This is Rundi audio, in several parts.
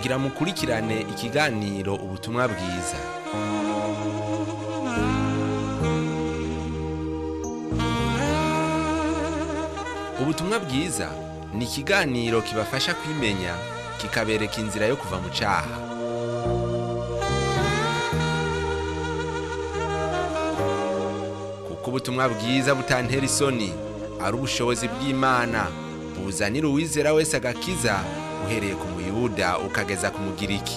kugira mukurikirane ikiganiro ubutumwa bwiza ubutumwa bwiza ni ikiganiro kibafasha kwimenya kikabereka inzira yo kuva mu cyaha kuko ubutumwa bwiza butantera isoni ari ubushobozi bw'imana buzanira uwizera wese agakiza uhereye ku muyuda ukageza ku mugiriki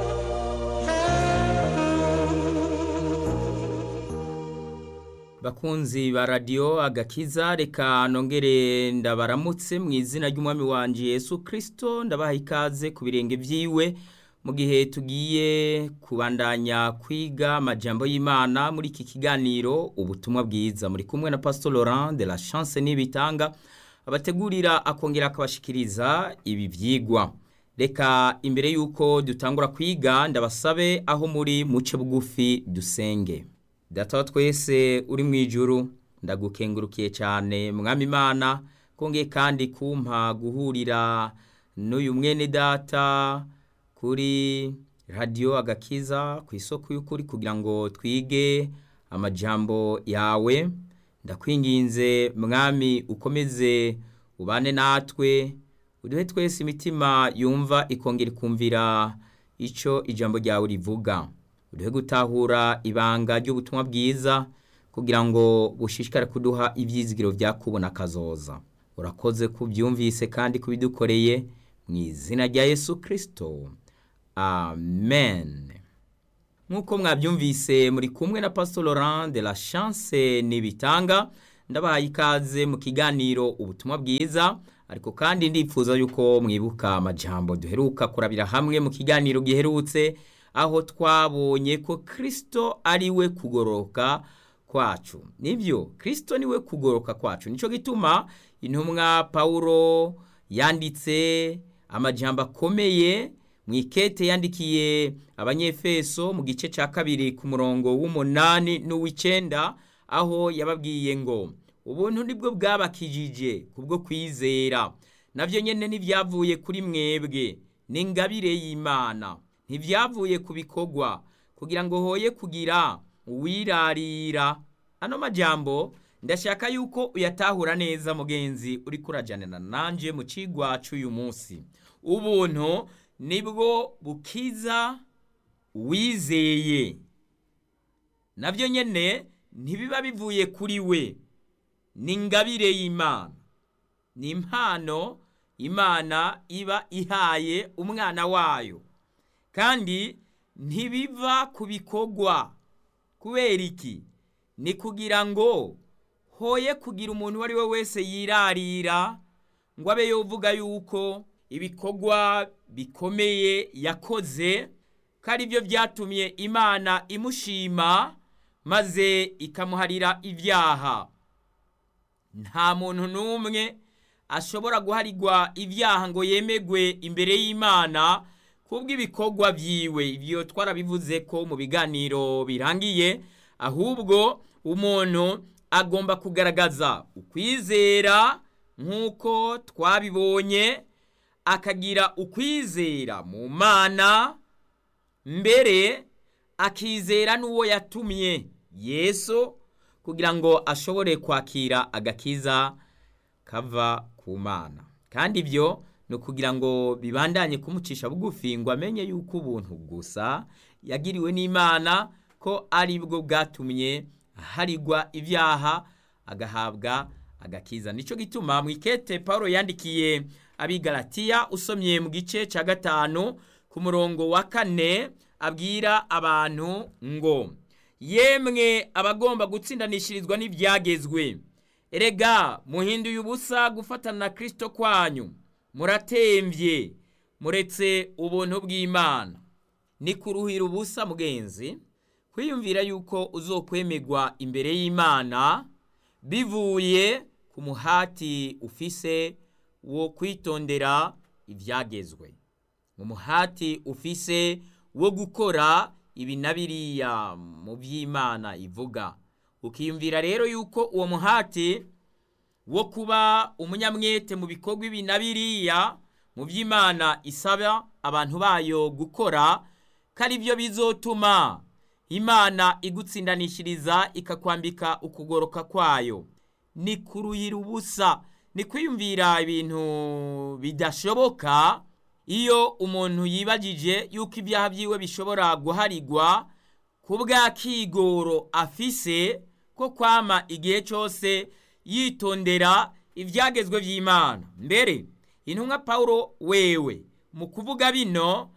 bakunzi ba radiyo agakiza reka nongere ndabaramutse mu izina ry'umwami wanjye Yesu kirisito ndabaha ikaze ku birenge byiwe mu gihe tugiye kubandanya kwiga amajambo y'imana muri iki kiganiro ubutumwa bwiza muri kumwe na pastor Laurent de la chance n'ibitanga abategurira akongera akabashikiriza ibi byigwa reka imbere y'uko dutangura kwiga ndabasabe aho muri muce bugufi dusenge data wa twese uri mu ijuru ndagukengurukiye cyane mwami imana kongeye kandi kumpa guhurira n'uyu mwene data kuri radiyo agakiza ku isoko y'ukuri kugira ngo twige amajambo yawe ndakwinginze mwami ukomeze ubane natwe uduhe twese imitima yumva ikongera ikumvira icyo ijambo ryawe rivuga uduhe gutahura ibanga ry'ubutumwa bwiza kugira ngo bushishikare kuduha ibyizigiro byakubona akazoza urakoze kubyumvise kandi kubidukoreye mu izina rya yesu kirisito amen nk'uko mwabyumvise muri kumwe na pastor Laurent de la chance n'ibitanga ndabahaye ikaze mu kiganiro ubutumwa bwiza ariko kandi ndifuza yuko mwibuka amajambo duheruka kurabira hamwe mu kiganiro giherutse aho twabonye ko kirisito ari we kugoroka kwacu nibyo kirisito ni we kugoroka kwacu nicyo gituma intumwa pawuro yanditse amajambo akomeye mu ikete yandikiye abanyefeso mu gice cya kabiri ku murongo w'umunani n'uw'icyenda aho yababwiye ngo ubuntu nibwo bwabakijije kubwo kwizera nabyo nyine ntibyavuye kuri mwebwe ni ingabire y'imana ntibyavuye ku bikorwa kugira ngo hoye kugira uwirarira ano majambo ndashaka yuko uyatahura neza mugenzi uri kurajyanira nanjye mu kigwa cy'uyu munsi ubuntu nibwo bukiza wizeye nabyo nyine ntibiba bivuye kuri we ni ingabire y'imana ni impano imana iba ihaye umwana wayo kandi ntibiva ku bikorwa kubera iki ni kugira ngo hoye kugira umuntu uwo ari we wese yirarira ngo abe yovuga yuko ibikorwa bikomeye yakoze ko ari byo byatumye imana imushima maze ikamuharira ibyaha nta muntu n'umwe ashobora guharirwa ibyaha ngo yemegwe imbere y'imana kubw'ibikorwa byiwe ibyo twarabivuze ko mu biganiro birangiye ahubwo umuntu agomba kugaragaza ukwizera nk'uko twabibonye akagira ukwizera mu mana mbere akizera n'uwo yatumye yesu kugira ngo ashobore kwakira agakiza kava ku mana kandi ibyo ni ukugira ngo bibandanye kumucisha bugufi ngo amenye yuko ubuntu gusa yagiriwe n'imana ko ari bwo bwatumye harigwa ibyaha agahabwa agakiza nicyo gituma mu ikete paul yandikiye abigaratiya usomye mu gice cya gatanu ku murongo wa kane abwira abantu ngo yemwe abagomba gutsindanishirizwa n'ibyagezwe erega muhinduye ubusa gufatana na kirisito kwanyu muratembye muretse ubuntu bw'imana ni kuruhira ubusa mugenzi kwiyumvira yuko uzokwemerwa imbere y'imana bivuye ku muhati ufise wo kwitondera ibyagezwe umuhati ufise wo gukora ibi na biriya mu by'imana ivuga ukiyumvira rero yuko uwo muhati wo kuba umunyamwete mu bikorwa ibi na biriya mu by'imana isaba abantu bayo gukora ko ari byo bizotuma imana igutsindanishiriza ikakwambika ukugoroka kwayo ni kuruyira ubusa ni kwiyumvira ibintu bidashoboka iyo umuntu yibagije yuko ibyaha byiwe bishobora guharigwa ku bwa kigoro afise ko kwama igihe cyose yitondera ibyagezwe by'imana mbere intumwa paul wewe mu kuvuga bino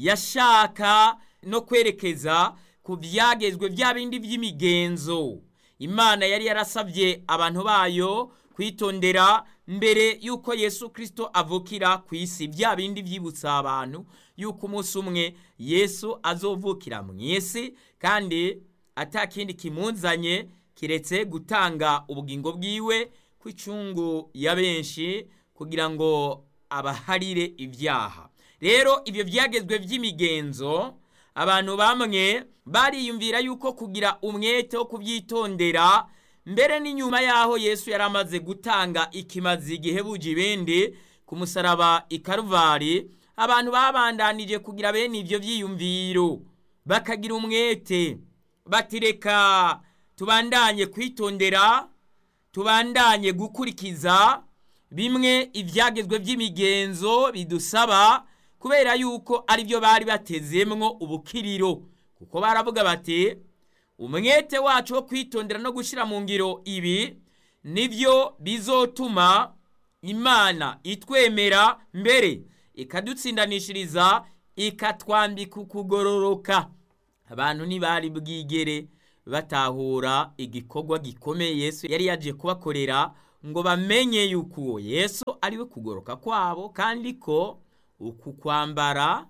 yashaka no kwerekeza ku byagezwe bya bindi by'imigenzo imana yari yarasabye abantu bayo kwitondera mbere y'uko yesu kirisito avukira ku isi bya bindi byibutsa abantu y'uko umunsi umwe yesu azovukira mu isi kandi atakindi kimunzanye kiretse gutanga ubugingo bwiwe ku icungu ya benshi kugira ngo abaharire ibyaha rero ibyo byagezwe by'imigenzo abantu bamwe bariyumvira yuko kugira umwete wo kubyitondera mbere n'inyuma y'aho yesu yari amaze gutanga ikimazi gihebuje ibindi ku musaraba i karuvari abantu babandanije kugira bene ibyo byiyumviro bakagira umwete batireka tubandanye kwitondera tubandanye gukurikiza bimwe ibyagezwe by'imigenzo bidusaba kubera yuko aribyo bari batezemwo ubukiriro kuko baravuga bati umwete wacu wo kwitondera no gushyira mu ngiro ibi nibyo bizotuma imana itwemera mbere ikadutsindanishiriza ikatwambika ukugororoka abantu ntibari bwigere batahura igikorwa gikomeye yesu yari yaje kubakorera ngo bamenye yuko uwo yesu ariwe kugoroka kwabo kandi ko uku kwambara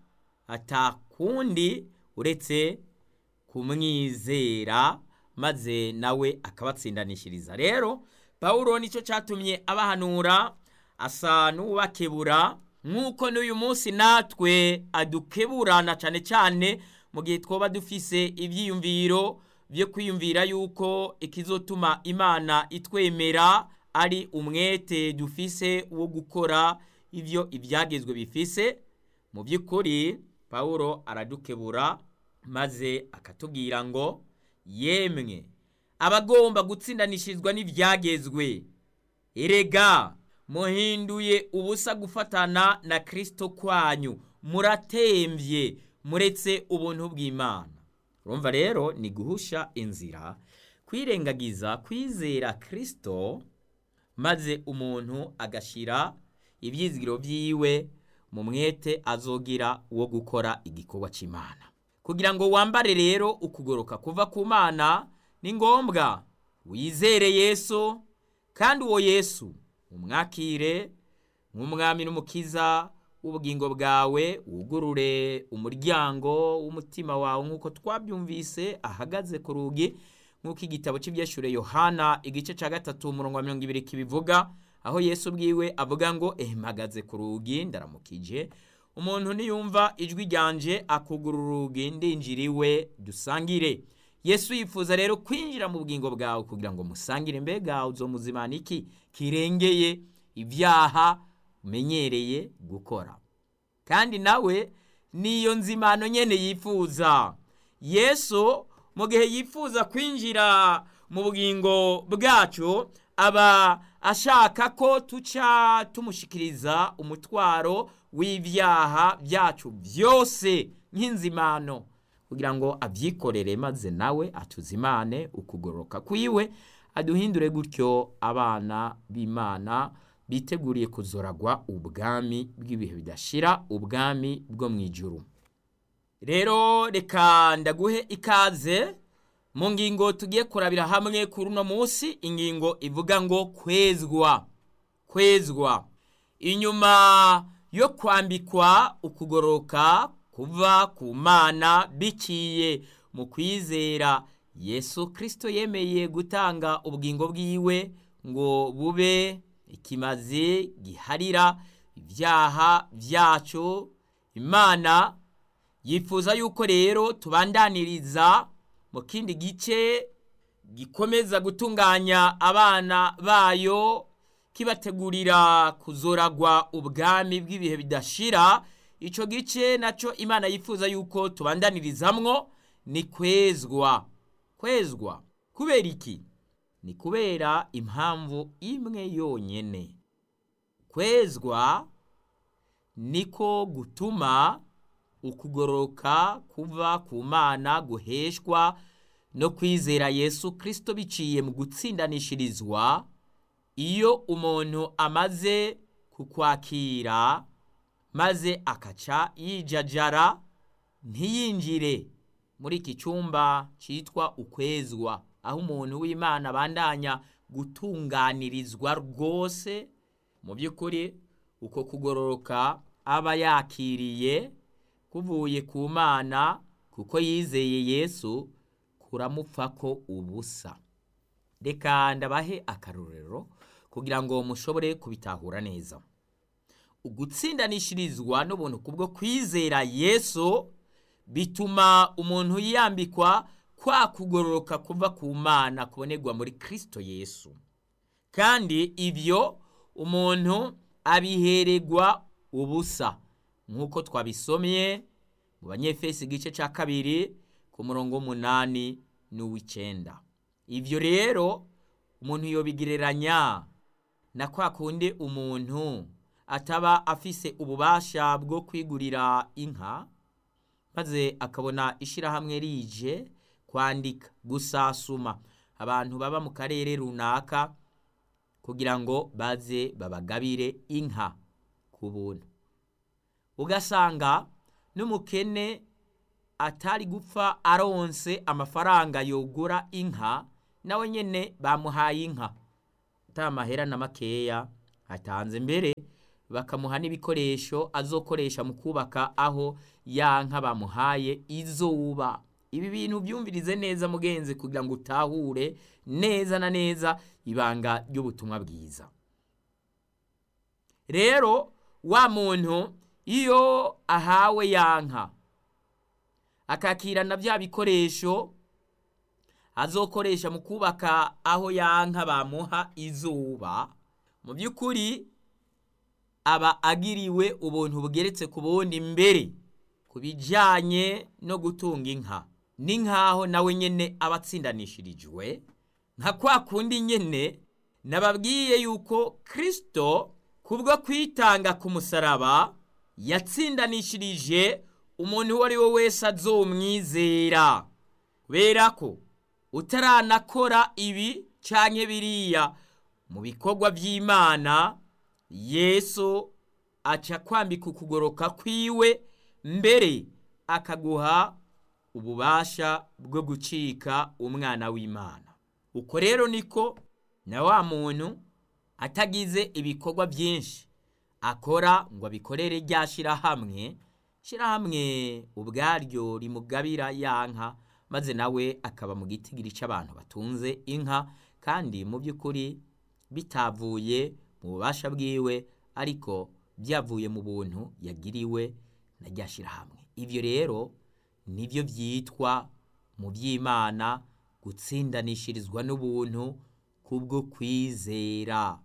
atakundi uretse kumwizera maze nawe akabatsindanishiriza rero pawulo nicyo cyatumye abahanura asa n'uwubakebura nk'uko n'uyu munsi natwe adukeburana cyane cyane mu gihe twaba dufise ibyiyumviro byo kwiyumvira yuko ikizotuma imana itwemera ari umwete dufise wo gukora ibyo ibyagezwe bifise mu by'ukuri pawulo aradukebura maze akatubwira ngo yemwe abagomba gutsindanishirizwa n'ibyagezwe erega muhinduye ubusa gufatana na kirisito kwanyu muratembye muretse ubuntu bw'imana urumva rero ni guhusha inzira kwirengagiza kwizera kirisito maze umuntu agashyira ibyizigiro byiwe mu mwete azogira wo gukora igikorwa cy'imana kugira ngo wambare rero ukugoroka kuva ku mana ni ngombwa wizere yesu kandi uwo yesu umwakire nk'umwami n'umukiza w'ubugingo bwawe wugurure umuryango w'umutima wawe nk'uko twabyumvise ahagaze ku rugi nk'uko igitabo cy'ibyeshure yohana igice cya gatatu umurongo wa mirongo ibiri kibivuga aho yesu ubwiwe avuga ngo mpagaze ku rugi ndaramukije umuntu niyumva ijwi ryanje akugura urugi ndinjira iwe dusangire yesu yifuza rero kwinjira mu bugingo bwawe kugira ngo musangire mbega uzomuzimana iki kirengeye ibyaha umenyereye gukora kandi nawe niyo nzimano nyene yifuza yesu mu gihe yifuza kwinjira mu bugingo bwacu aba ashaka ko tuca tumushikiriza umutwaro w'ibyaha byacu byose nk'inzimano kugira ngo abyikorere maze nawe atuzimane ukugoroka kwiwe aduhindure gutyo abana b'imana biteguriye kuzoragwa ubwami bw'ibihe bidashira ubwami bwo mu ijuru rero reka ndaguhe ikaze mu ngingo tugiye kurabira hamwe kuri uno munsi ingingo ivuga ngo kwezwa kwezwa inyuma yo kwambikwa ukugoroka kuva ku mana biciye mu kwizera yesu kirisito yemeye gutanga ubugingo bwiwe ngo bube ikimazi giharira ibyaha byacu imana yifuza yuko rero tubandaniriza mu kindi gice gikomeza gutunganya abana bayo kibategurira kuzoragwa ubwami bw'ibihe bidashira icyo gice nacyo imana yifuza yuko tubandanirizamwo ni kwezwa kwezwa kubera iki ni kubera impamvu imwe yonyine kwezwa niko gutuma ukugororoka kuva ku mana guheshwa no kwizera yesu kirisito biciye mu gutsindanishirizwa iyo umuntu amaze kukwakira maze akaca yijajara ntiyinjire muri iki cyumba cyitwa ukwezwa aho umuntu w'imana abandanya gutunganirizwa rwose mu by'ukuri uko kugororoka aba yakiriye kuvuye ku mana kuko yizeye yesu kuramupfa ko ubusa reka ndabahe akarorero kugira ngo mushobore kubitahura neza ugutsindanishirizwa n'ubuntu kubwo kwizera yesu bituma umuntu yambikwa kwa kugororoka kuva ku mana kubonerwa muri kirisito yesu kandi ibyo umuntu abihererwa ubusa nk'uko twabisomye mu banyefesi igice cya kabiri ku murongo w'umunani n'uw'icyenda ibyo rero umuntu yobigereranya na kwa kundi umuntu ataba afise ububasha bwo kwigurira inka maze akabona ishyirahamwe rije kwandika gusasuma abantu baba mu karere runaka kugira ngo baze babagabire inka ku buntu ugasanga n'umukene atari gupfa aronse amafaranga yogura inka nawe nyine bamuhaye inka atamahera na makeya atanze mbere bakamuha n'ibikoresho azokoresha mu kubaka aho ya nka bamuhaye izuba ibi bintu byumvirize neza mugenzi kugira ngo utahure neza na neza ibanga ry'ubutumwa bwiza rero wa muntu iyo ahawe ya nka akakirana bya bikoresho azokoresha mu kubaka aho ya nka bamuha izuba mu by'ukuri aba agiriwe ubuntu bugeretse ku bundi mbere ku bijyanye no gutunga inka ni nk'aho nawe nyine aba atsindanishirijwe nka kwa kundi nyine nababwiye yuko kirisito kubwo kwitanga ku musaraba yatsindanishirije umuntu uwo ari we wese azomwizera kubera ko utaranakora ibi cyangwa biriya mu bikorwa by'imana yesu aca kwambika ukugoroka kwiwe mbere akaguha ububasha bwo gucika umwana w'imana uko rero niko na wa muntu atagize ibikorwa byinshi akora ngo abikorere rya shyirahamwe shyirahamwe ubwaryo rimugabira ya nka maze nawe akaba mu gitigiri cy'abantu batunze inka kandi mu by'ukuri bitavuye mu bubasha bwiwe ariko byavuye mu buntu yagiriwe na rya shyirahamwe ibyo rero nibyo byitwa mu by'imana gutsindanishirizwa n'ubuntu kubwo kwizera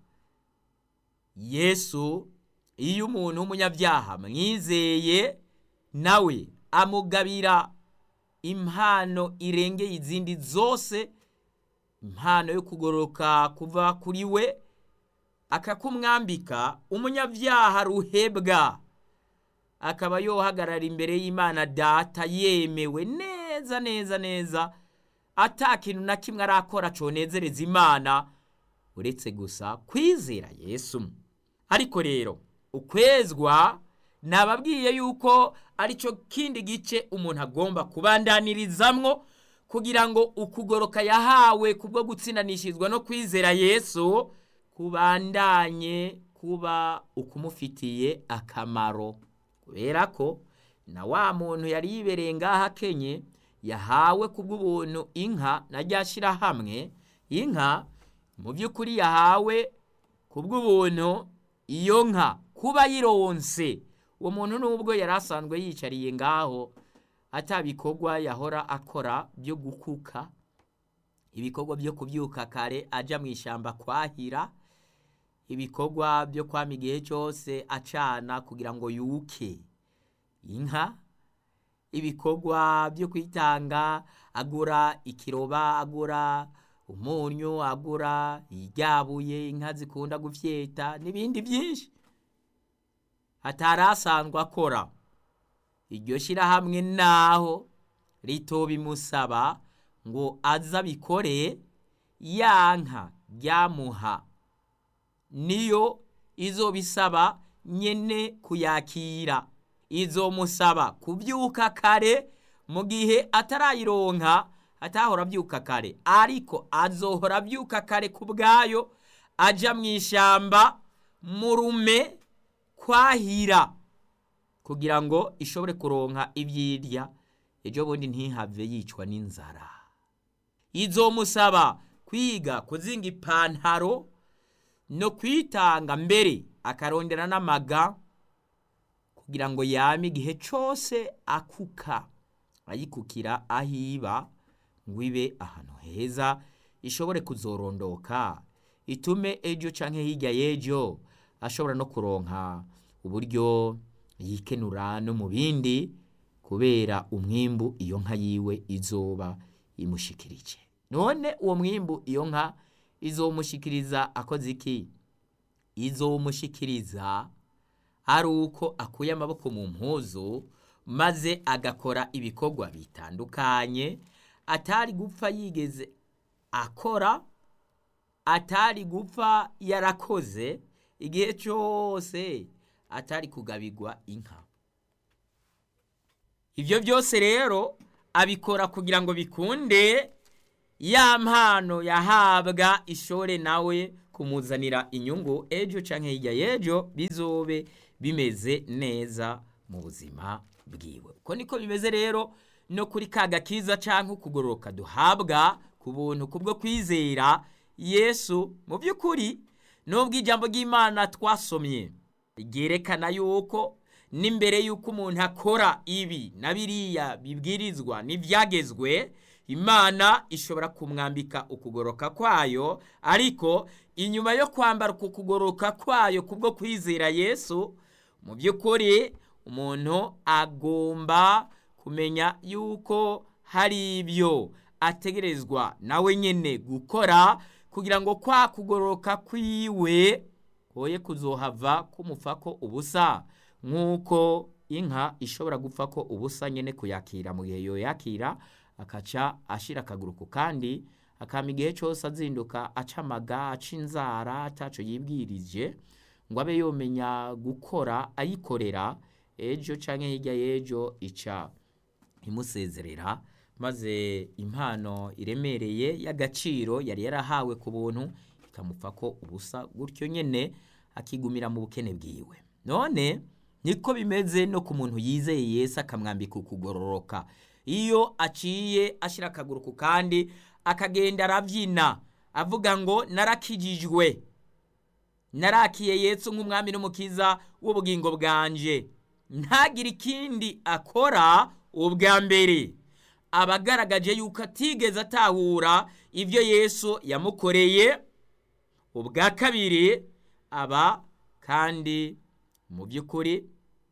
yesu iyo umuntu w'umunyabyaha mwizeye nawe amugabira impano irengeye izindi zose impano yo kugororoka kuva kuri we akakumwambika umunyabyaha ruhebwa akaba yohagarara imbere y'imana data yemewe neza neza neza ata kintu na kimwe arakora conezereza imana uretse gusa kwizera yesu ariko rero ukwezwa nababwiye yuko aricyo kindi gice umuntu agomba kubandanirizamwo kugira ngo ukugoroka yahawe kubwo gutsindanishirizwa no kwizera yesu kubandanye kuba ukumufitiye akamaro kubera ko na wa muntu yari yibereye ngaho akenye yahawe kubw'ubuntu inka na rya shyirahamwe inka mu by'ukuri yahawe kubw'ubuntu iyo nka kuba yironse uwo muntu nubwo yari asanzwe yicariye ngaho atabikorwa yahora akora byo gukuka ibikorwa byo kubyuka kare ajya mu ishyamba kwahira ibikorwa byo kwama igihe cyose acana kugira ngo yuke inka ibikorwa byo kwitanga agura ikiroba agura umunyu agura iryabuye inka zikunda gufyeta n'ibindi byinshi atari asanzwe akora iryo shyirahamwe naho rito bimusaba ngo aze abikore ya nka ryamuha niyo izo bisaba nyene kuyakira izomusaba kubyuka kare mu gihe atarayironka atahora abyuka kare ariko azohora abyuka kare ku bwayo aja mu ishyamba mu rume kwahira kugira ngo ishobore kuronka ibyirya ejo bundi ntihave yicwa n'inzara izomusaba kwiga kuzinga ipantaro no kwitanga mbere akarondera n'amaga kugira ngo yame igihe cyose akuka ayikukira ahiba ngo ibe ahantu heza ishobore kuzorondoka itume ejo canke hirya y'ejo ashobora no kuronka uburyo yikenura no mu bindi kubera umwimbu iyo nka yiwe izoba imushikirije none uwo mwimbu iyo nka izomushikiriza akoze iki izomushikiriza ari uko akuye amaboko mu mpuzu maze agakora ibikorwa bitandukanye atari gupfa yigeze akora atari gupfa yarakoze igihe cyose atari kugabirwa inka ibyo byose rero abikora kugira ngo bikunde ya mpano yahabwa ishore nawe kumuzanira inyungu ejo cyangwa hirya y'ejo bizobe bimeze neza mu buzima bwiwe uko niko bimeze rero no kuri ka gakiza cyangwa ukugororoka duhabwa ku buntu kubwo kwizera yesu mu by'ukuri nubwo ijambo ry'imana twasomye ryerekana yuko n'imbere y'uko umuntu akora ibi na biriya bibwirizwa n'ibyagezwe imana ishobora kumwambika ukugoroka kwayo ariko inyuma yo kwambara uku kugoroka kwayo kubwo kwizera yesu mu by'ukuri umuntu agomba kumenya yuko hari ibyo ategerezwa nawe nyine gukora kugira ngo kwa kugoroka kwiwe hoye kuzohava kumupfa ko ubusa nk'uko inka ishobora gupfa ko ubusa nyine kuyakira mu gihe yoyakira akaca ashira akaguru ku kandi akama igihe cyose azinduka aca amaga aca inzara ataco yibwirije ngo abe yomenya gukora ayikorera ejo canke hirya y'ejo ica imusezerera maze impano iremereye y'agaciro yari yarahawe ku buntu ikamupfa ko ubusa gutyo nyene akigumira mu bukene bwiwe none niko bimeze no ku muntu yizeye Yesu akamwambika ukugororoka iyo aciye ashyira akaguru ku kandi akagenda arabyina avuga ngo narakijijwe narakiye Yesu nk'umwami n'umukiza w'ubugingo bwanje ntagire ikindi akora ubwa mbere aba agaragaje yuko atigeze atahura ibyo Yesu yamukoreye ubwa kabiri aba kandi mu by'ukuri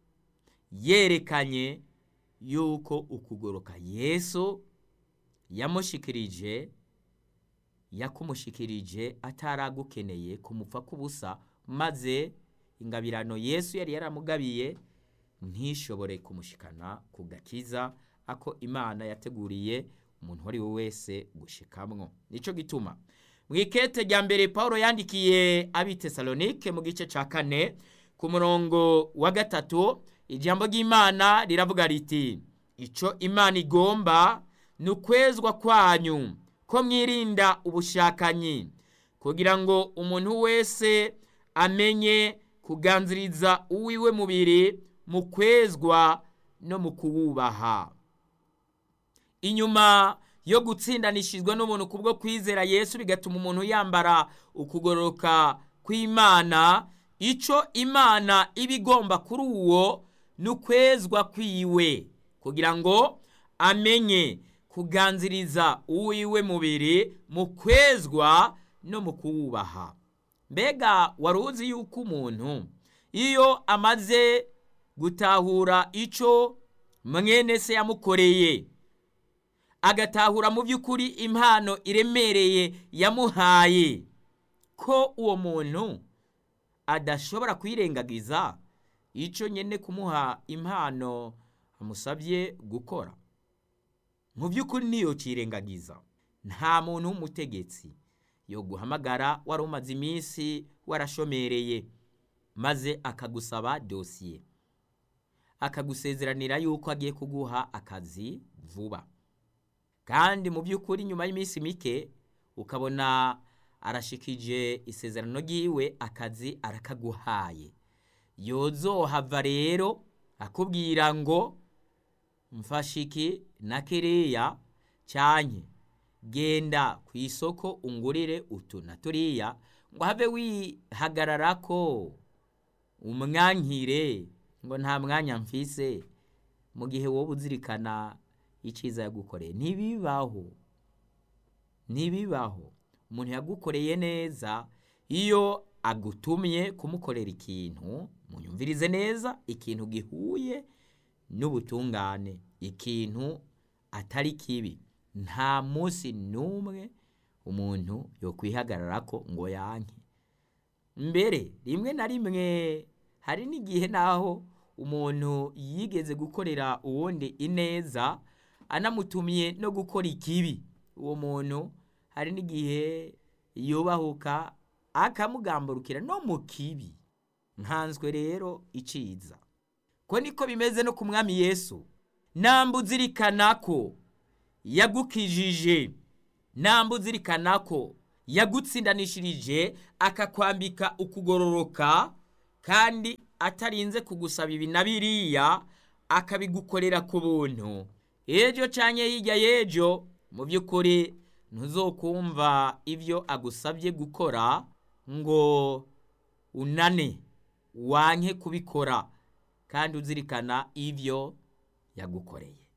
yerekanye yuko ukugoroka Yesu yamushikirije yakumushikirije ataragukeneye kumupfa k'ubusa maze ingabirano Yesu yari yaramugabiye ntishobore kumushikana ku gakiza ako imana yateguriye umuntu uwo ari we wese gushikamwo nicyo gituma mu ikete rya mbere paul yandikiye abitesalonike mu gice cya kane ku murongo wa gatatu ijambo ry'imana riravuga riti icyo imana igomba ni ukwezwa kwanyu ko mwirinda ubushakanyi kugira ngo umuntu wese amenye kuganziriza uwiwe mubiri mu kwezwa no mu kuwubaha inyuma yo gutsindanishizwa n'umuntu kubwo kwizera yesu bigatuma umuntu yambara ukugororoka kw'imana icyo imana iba igomba kuri uwo ni ukwezwa kwiwe kugira ngo amenye kuganziriza uwiwe mubiri mu kwezwa no mu kuwubaha mbega wari uzi yuko umuntu iyo amaze gutahura icyo mwene se yamukoreye agatahura mu by'ukuri impano iremereye yamuhaye ko uwo muntu adashobora kwirengagiza icyo nyine kumuha impano amusabye gukora mu by'ukuri niyo kirengagiza nta muntu w'umutegetsi yo guhamagara wari umaze iminsi warashomereye maze akagusaba dosiye akagusezeranira yuko agiye kuguha akazi vuba kandi mu by'ukuri nyuma y'iminsi mike ukabona arashikije isezerano ry'iwe akazi arakaguhaye yozohava rero akubwira ngo mfashiki na kereya cyanye genda ku isoko ungurire utu na turiya ngo have wihagarara ko umwankire ngo nta mwanya mfise mu gihe wowe uzirikana icyiza yagukoreye ntibibaho ntibibaho umuntu yagukoreye neza iyo agutumye kumukorera ikintu munyumvirize neza ikintu gihuye n'ubutungane ikintu atari kibi nta munsi n'umwe umuntu yo kwihagarara ko ngo yanke mbere rimwe na rimwe hari n'igihe naho umuntu yigeze gukorera uwundi ineza anamutumye no gukora ikibi uwo muntu hari n'igihe yubahuka akamugamburukira no mu kibi nkanswe rero iciza ko niko bimeze no ku mwami yesu namba uzirikana ko yagukijije namba uzirikana ko yagutsindanishirije akakwambika ukugororoka kandi atarinze kugusaba ibi na biriya akabigukorera ku buntu ejo cyangwa hirya y'ejo mu by'ukuri ntuzokumva ibyo agusabye gukora ngo unane wanke kubikora kandi uzirikana ibyo yagukoreye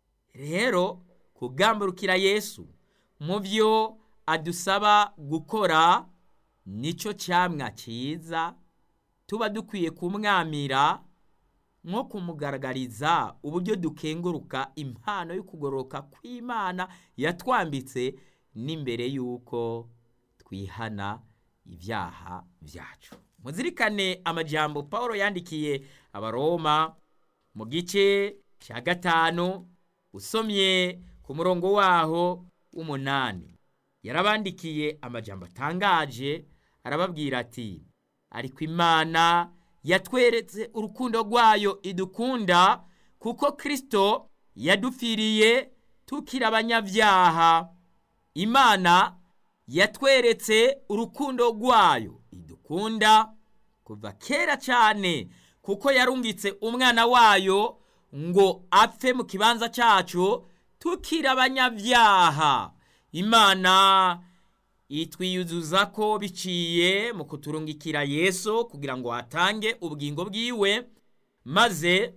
rero kugamburukira yesu mu byo adusaba gukora nicyo cyamwa cyiza tuba dukwiye kumwamira nko kumugaragariza uburyo dukenguruka impano yo kugororoka kw'imana yatwambitse n'imbere y'uko twihana ibyaha byacu muzirikane amajyambo paul yandikiye abaroma mu gice cya gatanu usomye ku murongo waho w'umunani yarabandikiye amajyambo atangaje arababwira ati ariko imana yatweretse urukundo rwayo idukunda kuko kirisito yadupfiriye tukiri abanyabyaha imana yatweretse urukundo rwayo idukunda kuva kera cyane kuko yarungitse umwana wayo ngo apfe mu kibanza cyacu tukiri abanyabyaha imana itwiyuzuza ko biciye mu kuturungikira yesu kugira ngo atange ubugingo bwiwe maze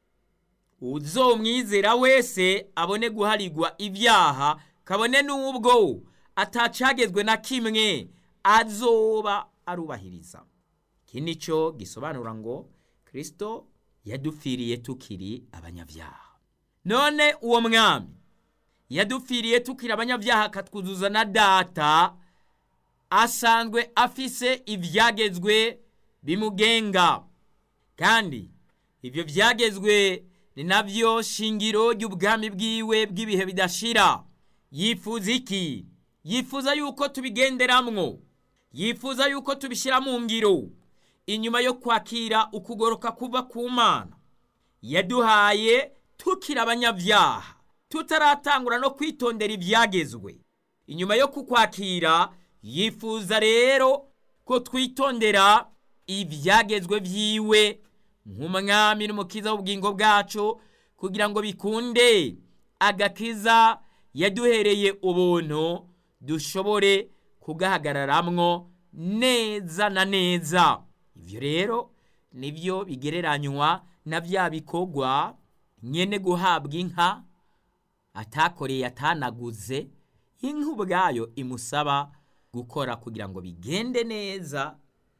uzomwizera wese abone guharigwa ibyaha kabone n'ubwo atacagezwe na kimwe azoba arubahiriza iki ni cyo gisobanura ngo kirisito yadupfiriye tukiri abanyabyaha none uwo mwami yadupfiriye tukiri abanyabyaha akatwuzuza na data asanzwe afise ibyagezwe bimugenga kandi ibyo byagezwe ni nabyo shingiro ry'ubwami bwiwe bw'ibihe bidashira yifuza iki yifuza yuko tubigenderamwo yifuza yuko tubishyira mu ngiro inyuma yo kwakira ukugoroka kuva ku mana yaduhaye tukiri abanyabyaha tutaratangura no kwitondera ibyagezwe inyuma yo kukwakira yifuza rero ko twitondera ibyagezwe byiwe nk'umwami n'umukiza w'ubugingo bwacu kugira ngo bikunde agakiza yaduhereye ubuntu dushobore kugahagararamwo neza na neza ibyo rero nibyo bigereranywa na bya bikorwa nyene guhabwa inka atakoreye atanaguze inka ubwayo imusaba gukora kugira ngo bigende neza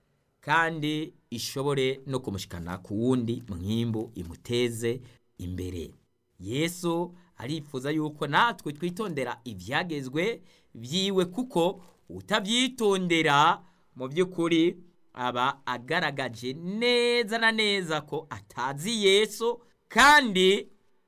kandi ishobore no kumushikana ku wundi mwimbu imuteze imbere yesu arifuza yuko natwe twitondera ibyagezwe byiwe kuko utabyitondera mu by'ukuri aba agaragaje neza na neza ko atazi yesu kandi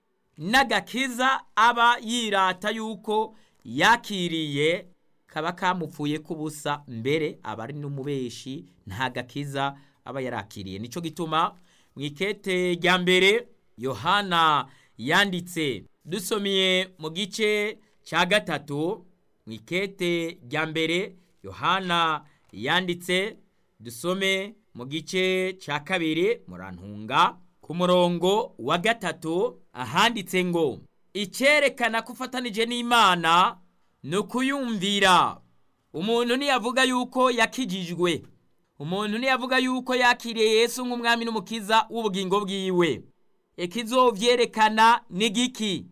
n'agakiza aba yirata yuko yakiriye kaba kamupfuye kubusa mbere aba ari n'umubeshi nta gakiza aba yarakiriye nicyo gituma mu ikete rya mbere yohana yanditse dusomye mu gice cya gatatu mu ikete rya mbere yohana yanditse dusome mu gice cya kabiri murantunga ku murongo wa gatatu ahanditse ngo icyerekana ko ufatanije n'imana ni ukuyumvira umuntu ntiyavuga yuko yakijijwe umuntu ntiyavuga yuko yakiriye Yesu nk'umwami n'umukiza w'ubugingo bwiwe ikizovyerekana ni giki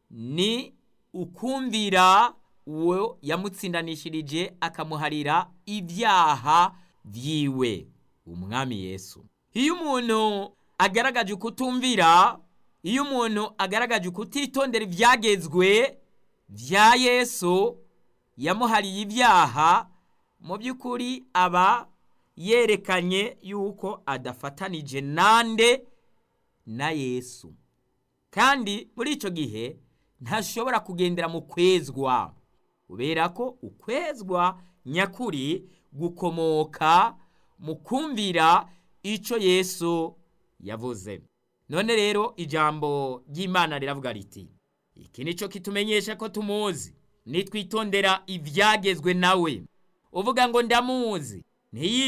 ni ukumvira uwo yamutsindanishirije akamuharira ibyaha byiwe umwami Yesu iyo umuntu agaragaje ukutumvira iyo umuntu agaragaje ukutitondera ibyagezwe bya yesu yamuhariye ibyaha mu by'ukuri aba yerekanye yuko adafatanije nande na yesu kandi muri icyo gihe ntashobora kugendera mu kwezwa kubera ko ukwezwa nyakuri gukomoka mu kumvira icyo yesu yavuze none rero ijambo ry'imana riravuga riti iki ni cyo kitumenyesha ko tumuzi nitwitondera ibyagezwe nawe uvuga ngo ndamuzi ntiyi